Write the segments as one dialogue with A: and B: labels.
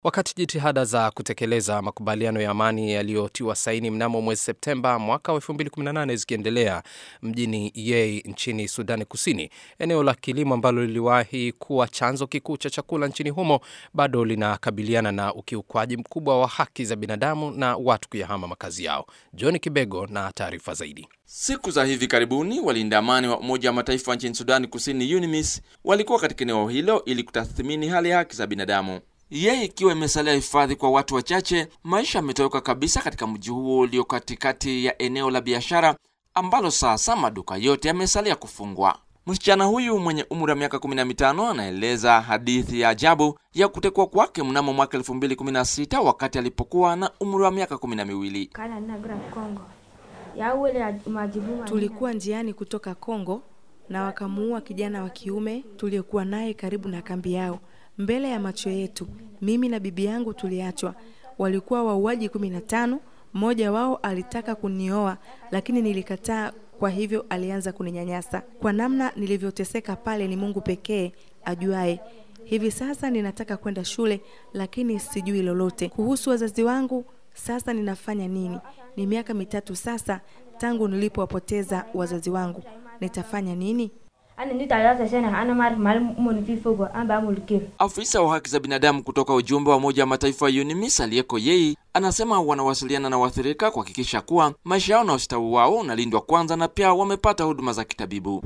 A: Wakati jitihada za kutekeleza makubaliano ya amani yaliyotiwa saini mnamo mwezi Septemba mwaka wa 2018 zikiendelea mjini Yei nchini Sudani Kusini, eneo la kilimo ambalo liliwahi kuwa chanzo kikuu cha chakula nchini humo bado linakabiliana na ukiukwaji mkubwa wa haki za binadamu na watu kuyahama makazi yao. John Kibego na taarifa zaidi.
B: Siku za hivi karibuni walinda amani wa Umoja wa Mataifa nchini Sudani Kusini, UNMISS, walikuwa katika eneo hilo ili kutathmini hali ya haki za binadamu. Yeye ikiwa imesalia hifadhi kwa watu wachache, maisha yametoweka kabisa katika mji huo ulio katikati ya eneo la biashara ambalo sasa maduka yote yamesalia kufungwa. Msichana huyu mwenye umri wa miaka 15 anaeleza hadithi ya ajabu ya kutekwa kwake mnamo mwaka 2016 wakati alipokuwa na umri wa miaka kumi na miwili.
C: Tulikuwa njiani kutoka Kongo na wakamuua kijana wa kiume tuliyekuwa naye karibu na kambi yao mbele ya macho yetu. Mimi na bibi yangu tuliachwa. Walikuwa wauaji kumi na tano. Mmoja wao alitaka kunioa lakini nilikataa, kwa hivyo alianza kuninyanyasa. Kwa namna nilivyoteseka pale, ni Mungu pekee ajuaye. Hivi sasa ninataka kwenda shule lakini sijui lolote kuhusu wazazi wangu. Sasa ninafanya nini? Ni miaka mitatu sasa tangu nilipowapoteza wazazi wangu. Nitafanya nini?
B: Afisa wa haki za binadamu kutoka ujumbe wa Umoja wa Mataifa wa UNMISS aliyeko Yei anasema wanawasiliana na waathirika kuhakikisha kuwa maisha yao na ustawi wao unalindwa kwanza na pia wamepata huduma za kitabibu.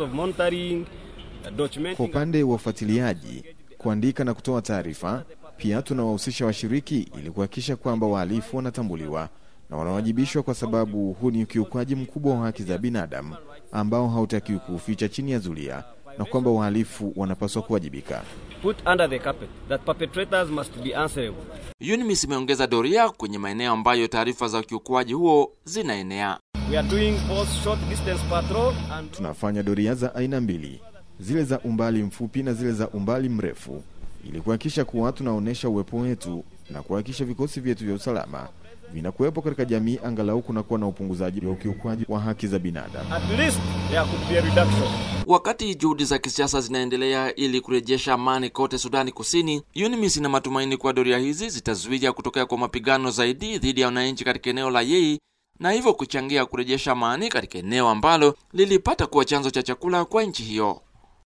D: Kwa upande wa ufuatiliaji, kuandika na kutoa taarifa, pia tunawahusisha washiriki ili kuhakikisha kwamba wahalifu wanatambuliwa na wanawajibishwa, kwa sababu huu ni ukiukwaji mkubwa wa haki za binadamu ambao hautakiwi kuuficha chini ya zulia na kwamba wahalifu wanapaswa kuwajibika.
B: UNMISS imeongeza doria kwenye maeneo ambayo taarifa za ukiukwaji huo zinaenea.
D: And... tunafanya doria za aina mbili, zile za umbali mfupi na zile za umbali mrefu, ili kuhakikisha kuwa tunaonyesha uwepo wetu na kuhakikisha vikosi vyetu vya usalama vinakuwepo katika jamii, angalau kunakuwa na upunguzaji wa ukiukwaji wa haki za binadamu.
B: Wakati juhudi za kisiasa zinaendelea ili kurejesha amani kote Sudani Kusini, UNMISS ina matumaini kuwa doria hizi zitazuia kutokea kwa mapigano zaidi dhidi ya wananchi katika eneo la Yei na hivyo kuchangia kurejesha amani katika eneo ambalo lilipata kuwa chanzo cha chakula kwa nchi hiyo.